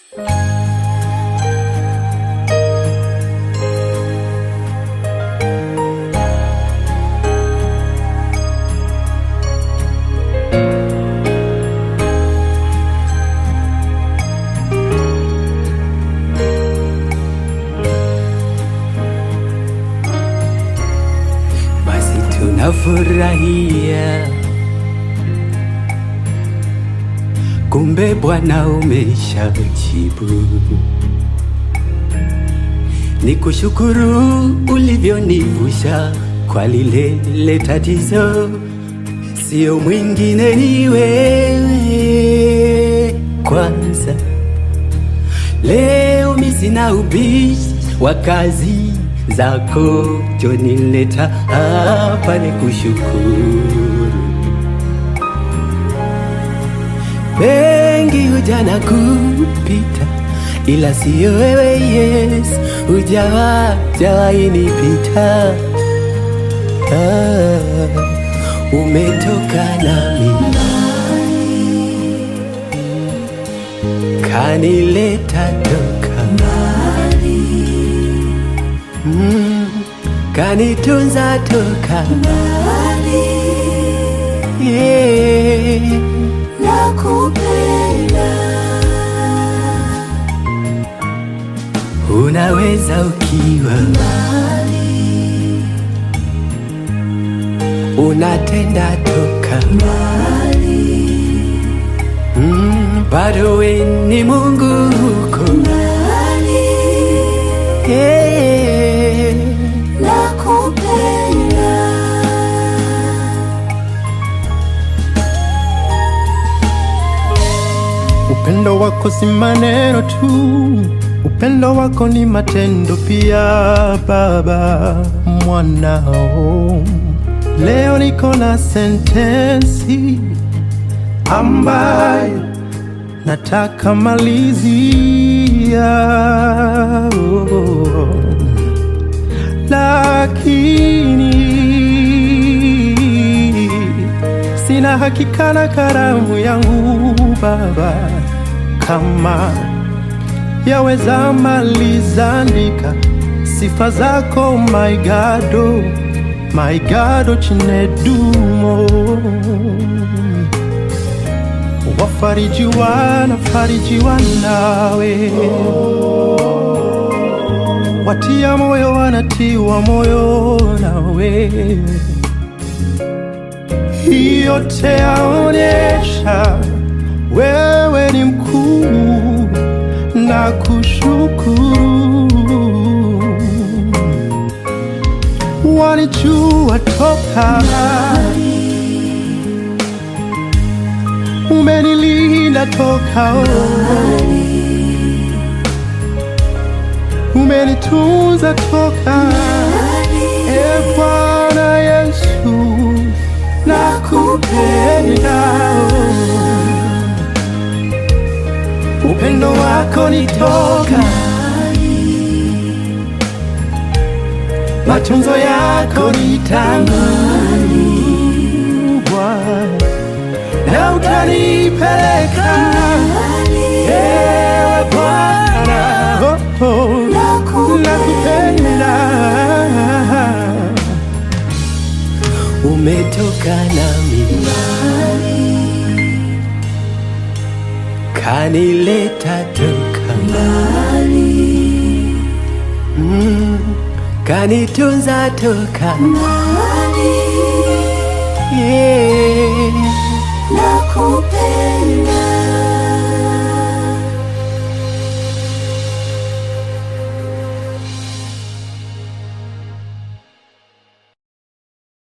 basi tunafurahia, kumbe Bwana umeshajibu. Ni kushukuru ulivyonivusha kwa lile lile tatizo, sio mwingine ni wewe kwanza. Leo mi sina ubishi wa kazi zako, jonileta hapa ni kushukuru. Mengi hujana kupita, ila siyo wewe Yesu, hujawa jawahi nipita. Ah, umetoka nami kanileta toka mm, kanitunza toka yeah. Unaweza ukiwa unatenda toka mm, bado we ni Mungu huko yeah. Upendo wako si maneno tu, upendo wako ni matendo pia. Baba mwanao, leo niko na sentensi ambayo nataka malizia, oh, lakini sina hakika na karamu yangu Baba, kama yaweza maliza andika sifa zako my God, oh, my God, oh, chinedumo wafarijiwa na farijiwa nawe, watia moyo wanatiwa moyo nawe yote yaonyesha wewe ni mkuu na kushukuru. Walijua toka umenilinda toka umenitunza toka e Bwana Yesu nakupenda upendo wako ni toka matunzo yako ni tangu Bwana na utanipeleka ewe Bwana oh, oh, nakupenda umetoka nami kanileta toka mm, kanitunza toka